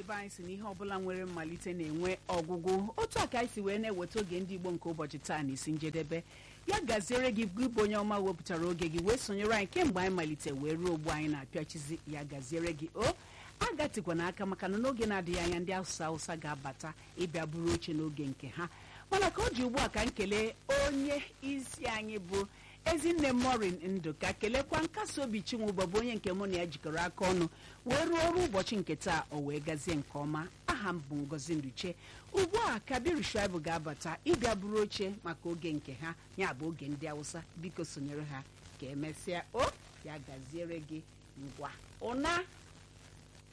be anyị si na ihe ọbụla nwere mmalite na-enwe ọgwụgwụ otu a ka anyị si wee na-eweta oge ndị igbo nke ụbọchị taa na isi njedebe ya gaziere gị gị bụ onye ọma wepụtara oge gị wee sonyere anyị kemgbe anyị malite wee ruo ogbu anyị na-apịachizi ya gaziere gị o agatikwa n'aka maka na n'oge na-adịghị anya ndị awụsa awụsa ga-abata ịbịa buru oche n'oge nke ha mana ka ọ ji ugbu a ka m kelee onye isi anyị bụ ezinne morin ndụ ka kelekwa nkasi obi chinwụba bụ onye nke mụ na ya jikọrọ aka ọnụ wee rụọ ọrụ ụbọchị nke taa o wee gazie nke ọma aha m bụ ngozi nduche ugbu a kabiru shuaibu ga-abata ịbịa buru oche maka oge nke ha ya bụ oge ndị awụsa biko sonyere ha ka emesịa o ya gaziere gị ngwa ụna